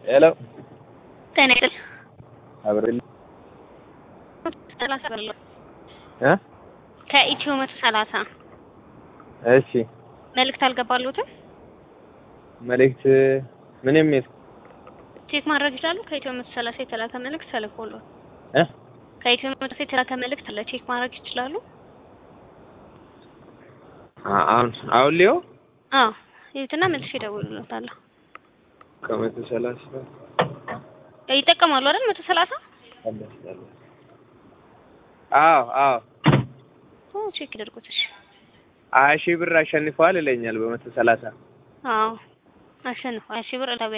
ሄሎ ጤና ይስጥልኝ። አብረን ሰላሳ ብር እ ከኢትዮ መቶ ሰላሳ እሺ መልእክት አልገባሉትም። መልእክት ምንም የት ቼክ ማድረግ ይችላሉ። ከኢትዮ መቶ ሰላሳ የተላከ መልእክት ተልኮሎት እ ከኢትዮ መቶ ሰላሳ የተላከ መልእክት አለ። ቼክ ማድረግ ይችላሉ። አ- አሁን አሁን ሊዮ አዎ ይሁትና መልሼ እደውልልዎታለሁ። ከመቶ ሰላሳ ይጠቀማሉ አይደል? መቶ ሰላሳ አዎ አዎ ኦ ቼክ ይደርጉት። እሺ ሀያ ሺህ ብር አሸንፈዋል ይለኛል በመቶ ሰላሳ አዎ አሸንፏል። ሺህ ብር